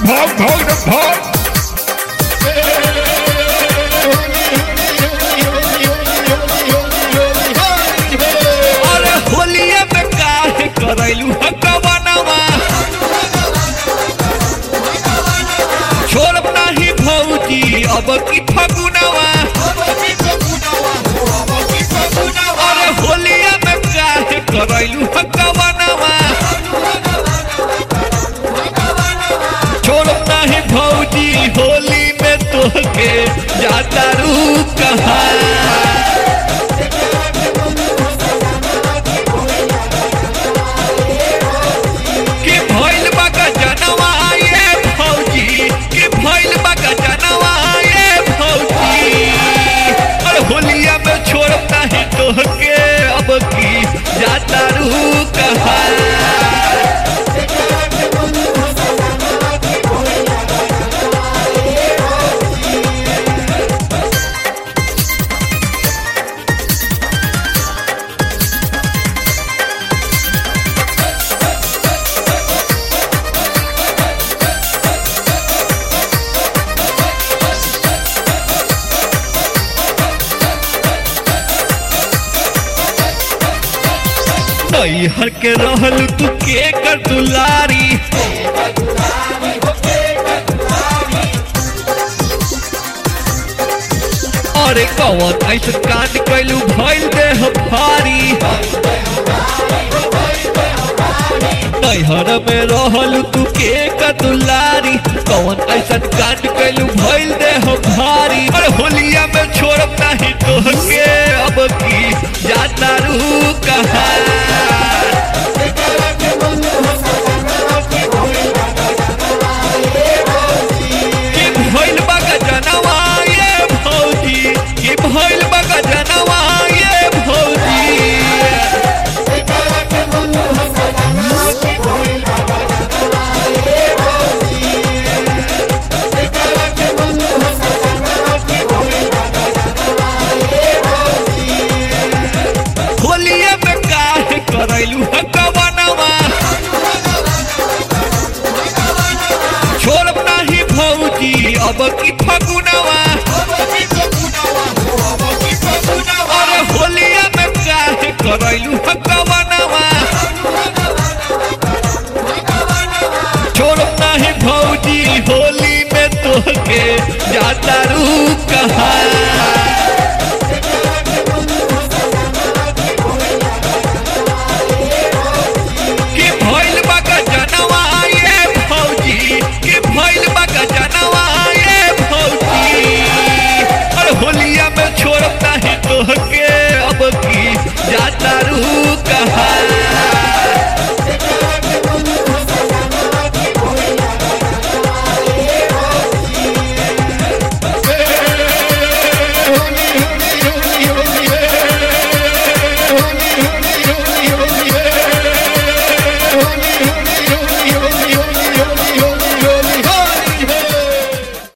भाग भाग रे भाग अरे होलिया में काहे करैलू हकवनवा छोड़ब नाही भौजी अब की फगुनवा अरे होलिया में काहे करैलू हकवनवा छोड़ब नाही भौजी होली में तोहके जाता रू कहाँ कि भइल बा जनवा ये फौजी कि भइल बा जनवा ये फौजी और होलिया में छोड़ब नहीं तोहके अब की जाता रू कहाँ नैहर के रहल तू के कर दुलारी अरे कौन ऐसे कांड कैलू भइल देह भारी नैहर में रहल तू के कर दुलारी कौन ऐसा कांड कैलू भइल देह भारी अरे होलिया में छोड़ब नहीं तोहके अब की जाता रू कहाँ कि भइल बा जनवा ये भौजी कि भइल बा जनवा ये भौजी होलिया में काहे करैलू हकवनवा छोड़ब नाही भौजी अब की फगुनवा अरे होलिया में काहे करैलू हकवनवा छोड़ब नाही भौजी होली में तोहके जाता रू कहाँ